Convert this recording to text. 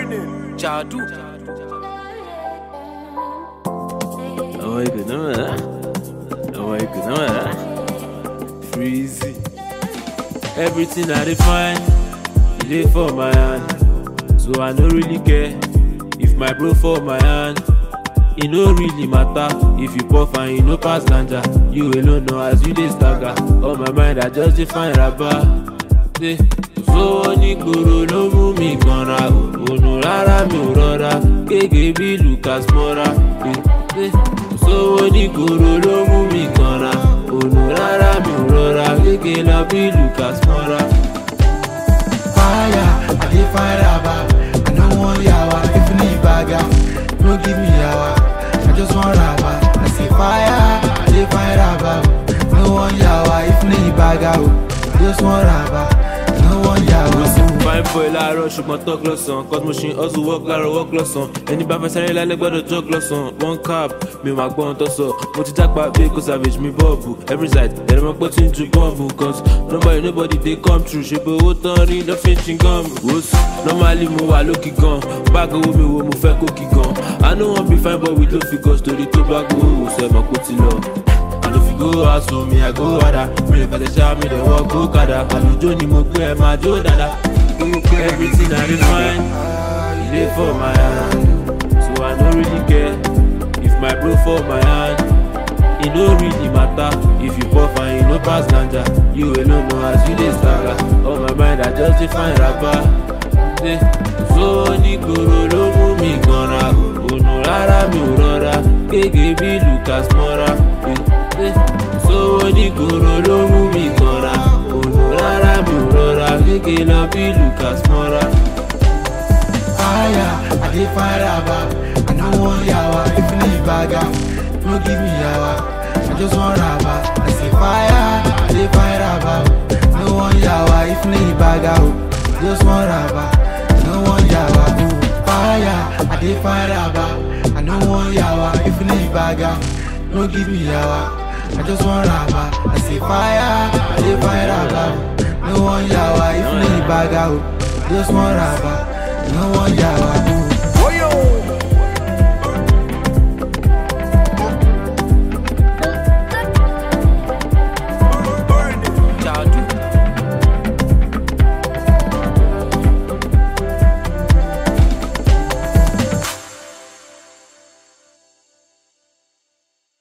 Jadu. Oh, you could know that. Oh, you could know that. Freezy. Everything I define, it dey for my hand. So I no really care if my bro for my hand. E no really matter if you puff and you no pass ganja. You alone know as you dey stagger. On my mind, I just dey find raba. Say, sówó ní gbòòrò ló mú mi kanra ònà rárá mi ò rọra gègé bí Lucas Mora. Say, sówó ní gbòòrò ló mú mi kanra ònà rárá mi ò rọra gègé lọ bí Lucas Mora. fire, I dey fire raba. I no want yawa, if you need bagger, no give me yawa. I just want raba. I say fire, I dey fire raba. I no want yawa, if you need bagger, oh. I just want raba. I no want yawa. mo sì fine boy láàárọ̀ ṣùgbọ́n talk lọ́sàn cos mo ṣe hustle work láàárọ̀ work lọ́sàn ẹni bá fẹ́ sáré lálẹ́ gbọ́dọ̀ jog lọ́sàn one cab mi ò máa gbọ́ ohun tó sọ mo ti jápa bí kò savage mi bọ́ọ̀bù every side ẹ̀rọ mọ́ pé tí ń ju bọ́ọ̀bù cos nobody nobody dey come true ṣe pé owó tán rí lọ́ fi ń chin gum wos normally mo wà lókì gan báàgì owó mi wo mo fẹ́ kókì gan i no wan be fine boy with low figures torí tó bá gbowó sẹ́mọ̀ kó ti lọ. And if you go out so me I go harder Me if I dey shout me dey walk go kada Àlùjọ ni mo gbé ẹ máa jó dada Everything I dey find E dey for my hand So I no really care If my bro for my hand E no really matter If you puff and you no pass ganja You alone know as you dey stagger On my mind I just dey find rapa Say, Sówó ní gbòòrò ló mú mi kanra Ònà rárá mi ò rọra Gègé bí Lucas Mora Eh, eh. Sówó ní gbòòrò ló mú mi kanra Ònà rárá mi ò rọra Gègé lọ bí Lucas Mora. fire, I dey fire raba. I no want yawa, if you need bagger, no give me yawa. I just want raba. I say fire, I dey fire raba. I no want yawa, if you need bagger, oh. I just want raba. I no want yawa, oh. Fire, I dey fire raba. I no want yawa, if you need bagger, no give me yawa. I just want raba. I say fire, I dey fire raba. I no want yawa, if you need bagger, oh. I just want raba. I no want yawa.